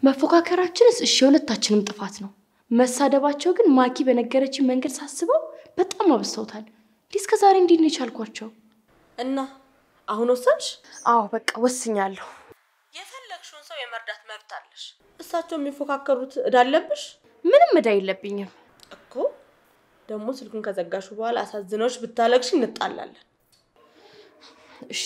መፎካከራችንስ እሺ የሁለታችንም ጥፋት ነው። መሳደባቸው ግን ማኪ በነገረችን መንገድ ሳስበው በጣም አብዝተውታል። እንዲህ እስከ ዛሬ እንዴት ነው የቻልኳቸው? እና አሁን ወሰንሽ? አዎ በቃ ወስኛለሁ። የፈለግሽውን ሰው የመርዳት መብት አለሽ። እሳቸው የሚፎካከሩት እዳ አለብሽ ምንም እዳ የለብኝም። እኮ። ደግሞ ስልኩን ከዘጋሹ በኋላ አሳዝነዎች ብታለቅሽ እንጣላለን። እሺ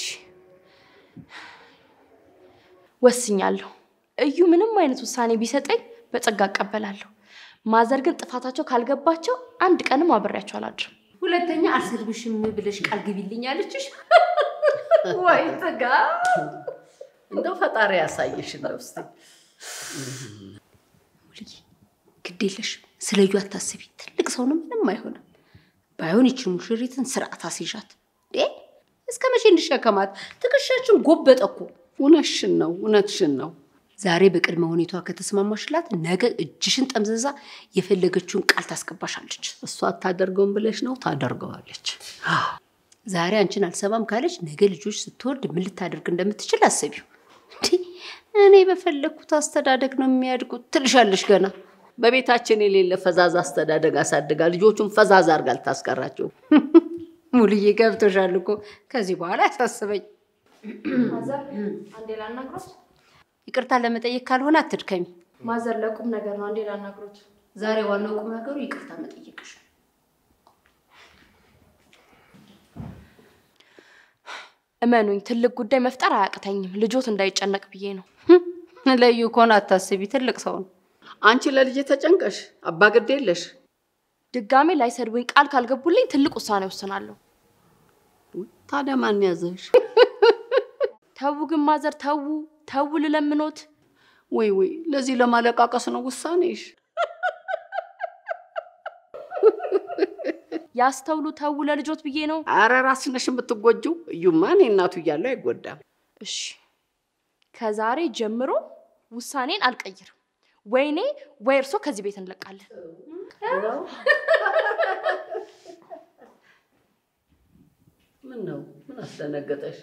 ወስኛለሁ። እዩ ምንም አይነት ውሳኔ ቢሰጠኝ በጸጋ እቀበላለሁ። ማዘር ግን ጥፋታቸው ካልገባቸው አንድ ቀንም አብሬያቸው አላድርም። ሁለተኛ አልሰድብሽም ብለሽ ቃል ግቢልኝ አለችሽ? ወይ ጥጋ! እንደው ፈጣሪ ያሳየሽ ነው። እስኪ ሙልዬ ግድ የለሽ ስለ እዩ አታስቢ። ትልቅ ሰው ነው፣ ምንም አይሆንም። ባይሆን ይችን ሙሽሪትን ስርዓት አስይዣት። እንዴ እስከ መቼ እንድሸከማት? ትከሻችን ጎበጠ እኮ። እውነትሽን ነው፣ እውነትሽን ነው። ዛሬ በቅድመ ሁኔታዋ ከተስማማሽላት ነገ እጅሽን ጠምዘዛ የፈለገችውን ቃል ታስገባሻለች። እሷ አታደርገውም ብለሽ ነው፣ ታደርገዋለች። ዛሬ አንቺን አልሰማም ካለች ነገ ልጆች ስትወልድ ምን ልታደርግ እንደምትችል አስቢው። እንዴ እኔ በፈለግኩት አስተዳደግ ነው የሚያድጉት ትልሻለሽ ገና። በቤታችን የሌለ ፈዛዛ አስተዳደግ አሳድጋ ልጆቹን ፈዛዛ አድርጋ ልታስቀራቸው። ሙልዬ ገብቶሻል እኮ ከዚህ በኋላ ያሳስበኝ። ማዘር አንዴ ላናግሮት። ይቅርታ ለመጠየቅ ካልሆነ አትድከሚ። ማዘር ለቁም ነገር ነው። አንዴ ላናግሮት። ዛሬ ዋናው ቁም ነገሩ ይቅርታ መጠየቅሽ። እመኑኝ ትልቅ ጉዳይ መፍጠር አያቅተኝም። ልጆት እንዳይጨነቅ ብዬ ነው። ለዩ ከሆነ አታስቢ፣ ትልቅ ሰው ነው። አንቺ ለልጄ ተጨንቀሽ አባ ግድ የለሽ። ድጋሜ ላይሰድቡኝ ቃል ካልገቡልኝ ትልቅ ውሳኔ ወስናለሁ። ታዲያ ማን ያዘሽ? ተዉ ግን ማዘር ተዉ፣ ተዉ ልለምኖት። ወይ ወይ፣ ለዚህ ለማለቃቀስ ነው ውሳኔሽ? ያስተውሉ፣ ተዉ ለልጆት ብዬ ነው። አረ ራስሽ ነሽ የምትጎጂው። እዩማ እኔ እናቱ እያለሁ አይጎዳም። እሺ ከዛሬ ጀምሮ ውሳኔን አልቀይርም። ወይኔ ወይ እርሶ ከዚህ ቤት እንለቃለን። ምን ነው? ምን አስደነገጠሽ?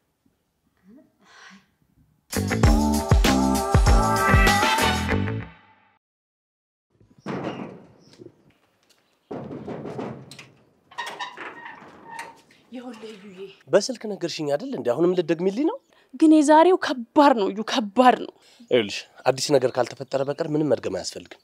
ይኸውልህ እዩዬ፣ በስልክ ነገርሽኝ አይደል እንዴ? አሁንም ልትደግሚልኝ ነው? ግን የዛሬው ከባድ ነው እዩ፣ ከባድ ነው። ይኸውልሽ አዲስ ነገር ካልተፈጠረ በቀር ምንም መድገም አያስፈልግም።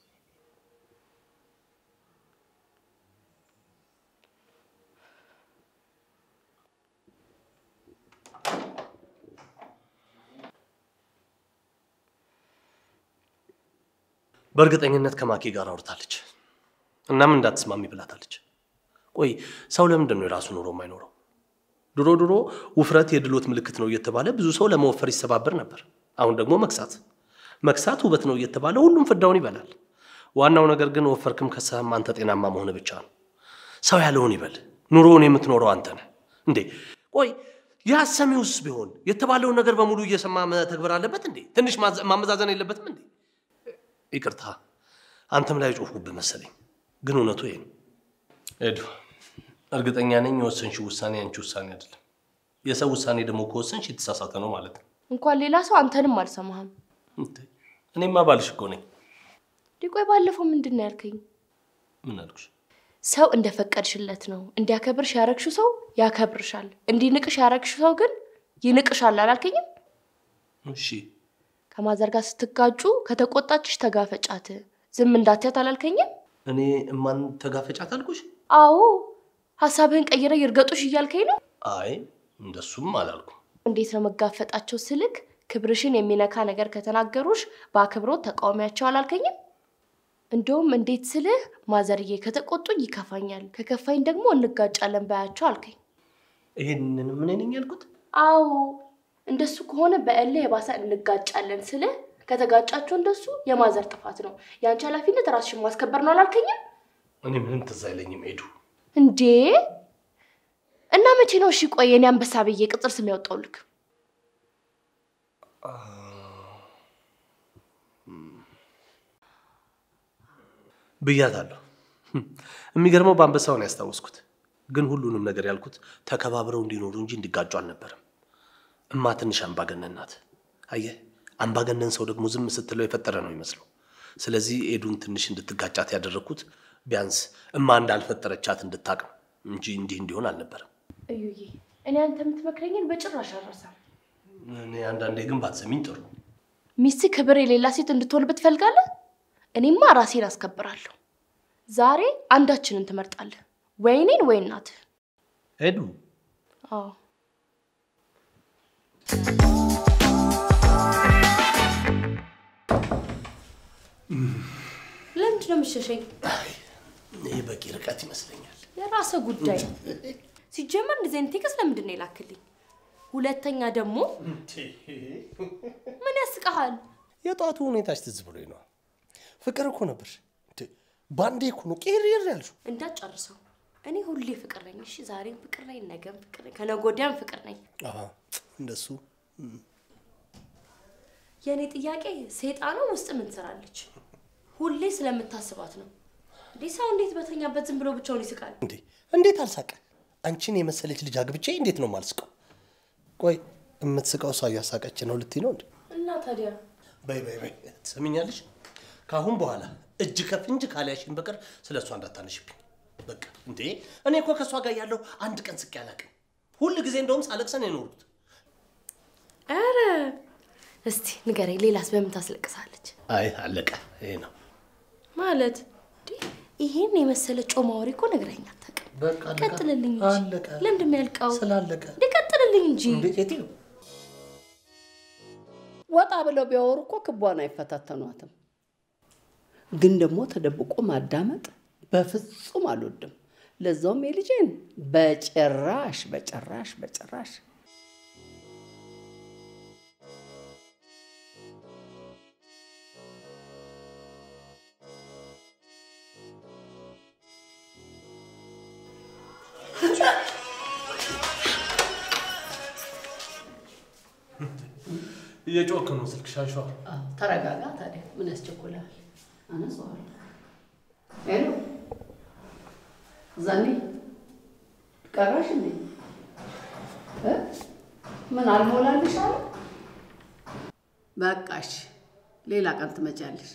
በእርግጠኝነት ከማኬ ጋር አውርታለች። እናም እንዳትስማሚ ብላታለች። ቆይ ሰው ለምንድን ነው የራሱ ኑሮ የማይኖረው? ድሮ ድሮ ውፍረት የድሎት ምልክት ነው እየተባለ ብዙ ሰው ለመወፈር ይሰባበር ነበር። አሁን ደግሞ መክሳት መክሳት ውበት ነው እየተባለ ሁሉም ፍዳውን ይበላል። ዋናው ነገር ግን ወፈርክም ከሳህም አንተ ጤናማ መሆን ብቻ ነው። ሰው ያለውን ይበል። ኑሮውን የምትኖረው አንተ ነህ እንዴ። ቆይ የአሰሚውስ ቢሆን የተባለውን ነገር በሙሉ እየሰማ መተግበር አለበት እንዴ? ትንሽ ማዘ- ማመዛዘን የለበትም እንዴ? ይቅርታ አንተም ላይ ጮፍኩብህ መሰለኝ፣ ግን እውነቱ ይሄ ነው። ኤዱ እርግጠኛ ነኝ የወሰንሽው ውሳኔ አንቺ ውሳኔ አይደለም። የሰው ውሳኔ ደግሞ ከወሰንሽ የተሳሳተ ነው ማለት ነው። እንኳን ሌላ ሰው አንተንም አልሰማህም። እንዴ፣ እኔማ ባልሽ እኮ ነኝ። እንዲህ ቆይ ባለፈው ምንድን ነው ያልከኝ? ምን አልኩሽ? ሰው እንደፈቀድሽለት ነው። እንዲያከብርሽ ያረግሽው ሰው ያከብርሻል፣ እንዲንቅሽ ያረግሽው ሰው ግን ይንቅሻል አላልከኝም? እሺ ከማዘር ጋር ስትጋጩ ከተቆጣችሽ ተጋፈጫት፣ ዝም እንዳትያት አላልከኝም? እኔ እማን ተጋፈጫት አልኩሽ? አዎ ሀሳብህን ቀይረ ይርገጡሽ እያልከኝ ነው። አይ እንደሱም አላልኩም። እንዴት ነው መጋፈጣቸው ስልክ ክብርሽን የሚነካ ነገር ከተናገሩሽ በአክብሮት ተቃውሚያቸው አላልከኝም? እንደውም እንዴት ስልህ ማዘርዬ ከተቆጡኝ ይከፋኛል፣ ከከፋኝ ደግሞ እንጋጫለን ባያቸው አልከኝ። ይሄንን ምን ነኝ ያልኩት? አዎ እንደሱ ከሆነ በእልህ የባሰ እንጋጫለን ስልህ ከተጋጫቸው እንደሱ የማዘር ጥፋት ነው፣ የአንቺ ኃላፊነት ራስሽን ማስከበር ነው አላልከኝም እኔ ምንም ትዝ አይለኝም ሄዱ። እንዴ? እና መቼ ነው እሺ ቆይ የኔ አንበሳ ብዬ ቅጽል ስም ያወጣውልክ? ብያታለሁ። የሚገርመው በአንበሳውን ያስታወስኩት፣ ግን ሁሉንም ነገር ያልኩት ተከባብረው እንዲኖሩ እንጂ እንዲጋጩ አልነበረም። እማ ትንሽ አምባገነን ናት። አየህ፣ አምባገነን ሰው ደግሞ ዝም ስትለው የፈጠረ ነው ይመስለው። ስለዚህ ኤዱን ትንሽ እንድትጋጫት ያደረግኩት ቢያንስ እማ እንዳልፈጠረቻት እንድታቅ ነው እንጂ እንዲህ እንዲሆን አልነበረም። እዩዬ፣ እኔ አንተ የምትመክረኝን በጭራሽ አልረሳም። እኔ አንዳንዴ ግን ባትሰሚኝ ጥሩ። ሚስት ክብር የሌላ ሴት እንድትሆንበት ትፈልጋለህ? እኔማ ራሴን አስከብራለሁ። ዛሬ አንዳችንን ትመርጣለህ፣ ወይ እኔን ወይ እናትህ። ኤዱ አዎ ለምንድን ነው የምትሸሸኝ? ይህ በቂ ርቀት ይመስለኛል። የራስህ ጉዳይ። ሲጀመር እንደዚህ አይነት ቴክስት ለምንድን ነው የላክልኝ? ሁለተኛ ደግሞ ምን ያስቀሃል? የጠዋቱ ሁኔታች ትዝ ብሎኝ ነው። ፍቅር እኮ ነበር። ባንዴ እኮ ነው ቄሬር ያልሽው። እንዳትጨርሰው። እኔ ሁሌ ፍቅር ነኝ። እሺ፣ ዛሬም ፍቅር ነኝ፣ ነገም ፍቅር ነኝ፣ ከነገ ወዲያም ፍቅር ነኝ። አሃ፣ እንደሱ የእኔ ጥያቄ ሴጣኑ ውስጥ ምን ትሰራለች? ሁሌ ስለምታስባት ነው እንዴ? ሰው እንዴት በተኛበት ዝም ብሎ ብቻውን ይስቃል? እንዴ! እንዴት አልሳቀ? አንቺን የመሰለች ልጅ አግብቼ እንዴት ነው ማልስቀው? ቆይ የምትስቀው እሷ እያሳቀች ነው ልትይ ነው እንዴ? እና ታዲያ በይ በይ በይ፣ ትሰሚኛለሽ? ከአሁን በኋላ እጅ ከፍንጅ ካልያሽን በቀር ስለ እሷ እንዳታነሽብኝ። በቃ እንዴ! እኔ እኮ ከእሷ ጋር ያለው አንድ ቀን ስቄ አላውቅም። ሁል ጊዜ እንደውም ሳለቅሰን የኖሩት። ኧረ እስቲ ንገረኝ፣ ሌላስ በምን ታስለቅሳለች? አይ አለቀ። ይሄ ነው ማለት እንዴ? ይሄን የመሰለ ጮማ ወሬ እኮ ነግረኸኝ አታውቅም። በቃ አለቀ። ቀጥልልኝ እንጂ አለቀ። ለምንድን ነው ያልቀው? ስላለቀ እንዴ ቀጥልልኝ እንጂ እንዴ ሴትዮ ወጣ ብለው ቢያወሩ እኮ ክቧን አይፈታተኗትም። ግን ደግሞ ተደብቆ ማዳመጥ በፍጹም አልወድም። ለዛውም የልጄን በጭራሽ በጭራሽ በጭራሽ። እየጮክ ነው ስልክ ሻሿ። አዎ፣ ተረጋጋ። ታዲያ ምን ያስቸኩላል? አነሳዋለሁ። ሄሎ ዛኔ ቀረሽ እንዴ? እ? ምን አልሞላልሽ አለ? በቃሽ፣ ሌላ ቀን ትመጫለሽ።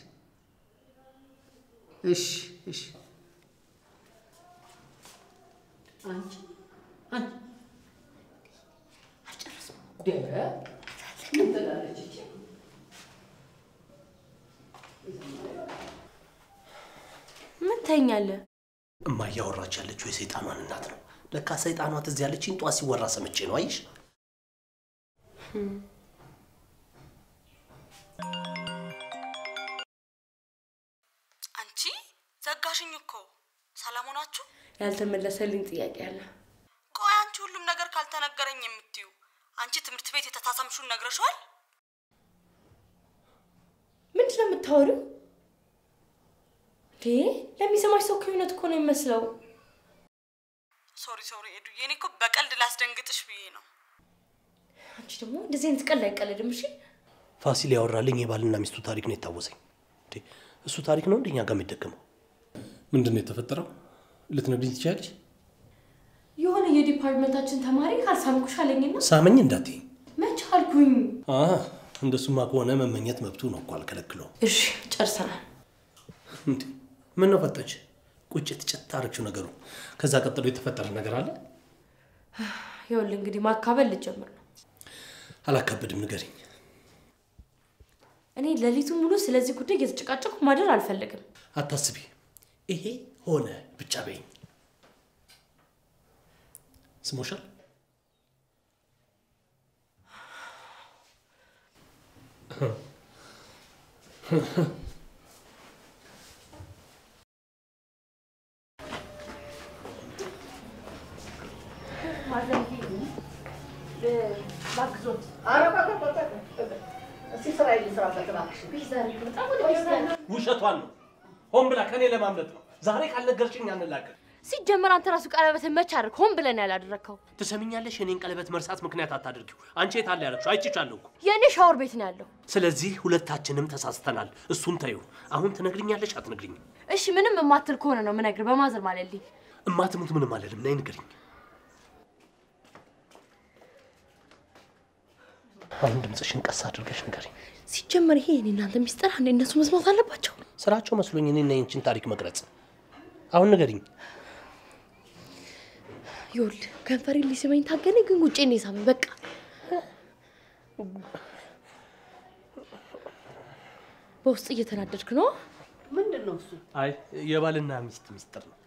እሺ እሺ። አንቺ አንቺ አልጨረስም። ምን ትላለች እቺ? ምን ተኛለህ? እማ እያወራች ያለችው የሰይጣኗን እናት ነው። ለካ ሰይጣኗ ትዝ ያለችኝ ጧት ሲወራ ሰምቼ ነው። አየሽ አንቺ ዘጋሽኝ እኮ ሰላም ሆናችሁ? ያልተመለሰልኝ ጥያቄ አለ። ቆይ አንቺ ሁሉም ነገር ካልተነገረኝ የምትዩ አንቺ ትምህርት ቤት የተሳሳምሹን ነግረሽዋል? ምንድን ነው የምታወሪው? እንዴ ለሚሰማሽ ሰው ከእውነት እኮ ነው የሚመስለው። ሶሪ ሶሪ ኤዱዬ፣ እኔ እኮ በቀልድ ላስደንግጥሽ ብዬ ነው። አንቺ ደግሞ እንደዚህ አይነት ቀልድ አይቀልድም። እሺ ፋሲል ያወራልኝ የባልና ሚስቱ ታሪክ ነው የታወሰኝ። እንዴ እሱ ታሪክ ነው እንደኛ ጋር የሚደገመው? ምንድን ነው የተፈጠረው? ልትነግሪኝ ትችያለሽ? የሆነ የዲፓርትመንታችን ተማሪ ካልሳምኩሽ አለኝና ሳመኝ እንዳትዪ። መች አልኩኝ። አ እንደሱማ ከሆነ መመኘት መብቱ ነው እኮ አልከለክለውም። እሺ ጨርሰናል። እንዴ ምን ነው ፈጠች? ቁጭት ጭት አረግሽው ነገሩ። ከዛ ቀጥሎ የተፈጠረ ነገር አለ? ይኸውልህ እንግዲህ ማካበል ልጀምር ነው። አላካብድም፣ ንገሪኝ። እኔ ሌሊቱን ሙሉ ስለዚህ ጉዳይ እየተጨቃጨቁ ማደር አልፈልግም። አታስቢ፣ ይሄ ሆነ ብቻ በይኝ። ስሞሻል? ውሸቷን ነው። ሆን ብላ ከኔ ለማምለጥ ነው። ዛሬ ካልነገርሽኝ አንላገር። ሲጀመር አንተ ራሱ ቀለበትን መች አድርግ ሆን ብለን ያላደረግከው? ትሰሚኛለሽ? የኔን ቀለበት መርሳት ምክንያት አታድርጊው። አንቺ የት አለ ያለችው? አይቼሻለሁ እኮ። የእኔ ሻወር ቤት ነው ያለው። ስለዚህ ሁለታችንም ተሳስተናል። እሱን ተዩ። አሁን ትነግሪኛለሽ አትነግሪኝም? እሺ ምንም የማትል ከሆነ ነው ምነግር። በማዘር ማለልኝ እማትሙት ምንም አልልም። ነይ ንገሪኝ። አሁን ድምፅሽን ቀስ አድርገሽ ንገሪኝ። ሲጀመር ይሄ የኔ እናንተ ሚስጥር አንዴ እነሱ መስማት አለባቸው። ስራቸው መስሎኝ እኔና የንችን ታሪክ መቅረጽ። አሁን ንገሪኝ። ይኸውልህ ከንፈሬን ሊስመኝ ታገኔ፣ ግን ጉጬን የሳመኝ በቃ በውስጥ እየተናደድክ ነው። ምንድን ነው እሱ? አይ የባልና ሚስት ሚስጥር ነው።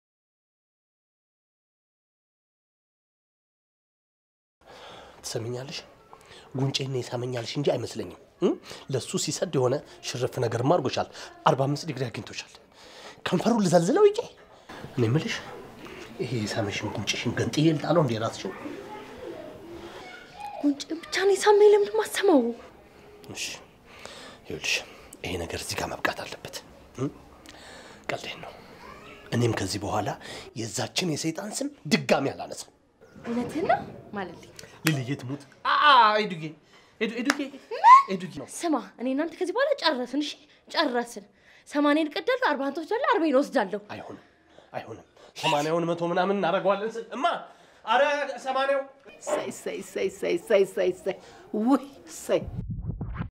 ትሰሚኛለሽ? ጉንጬን ይሳመኛልሽ እንጂ አይመስለኝም። እም? ለሱ ሲሰድ የሆነ ሽርፍ ነገርማ አድርጎሻል። አርባ አምስት ዲግሪ አግኝቶሻል። ከንፈሩን ልዘልዝለው ይቄ እኔ የምልሽ ይሄ የሳመሽን ጉንጭሽን ገንጥዬ ልጣለው እንዴ ራስሽን? ጉንጭ ብቻ ነው የሳመኝ። ለምንድን ማሰማው? እሺ ይኸውልሽ ይሄ ነገር እዚህ ጋር መብቃት አለበት። እም? ቀልዴን ነው። እኔም ከዚህ በኋላ የዛችን የሰይጣን ስም ድጋሚ አላነሳም። እውነትህን ነው ማለት ልልዬ ትሙት። ኤዱጌ ኤዱጌ ኤዱጌ ነው ስማ፣ እኔ እናንተ ከዚህ በኋላ ጨረስን። እሺ ጨረስን። ሰማንያን እቀዳለሁ፣ አርባን ትወስዳለህ፣ አርባን ወስዳለሁ። አይሆንም፣ አይሆንም። ሰማንያውን መቶ ምናምን እናደርገዋለን ስል እማ፣ አረ ሰማንያው ሳይ ሳይ ሳይ ሳይ ሳይ ሳይ ሳይ ውይ ሳይ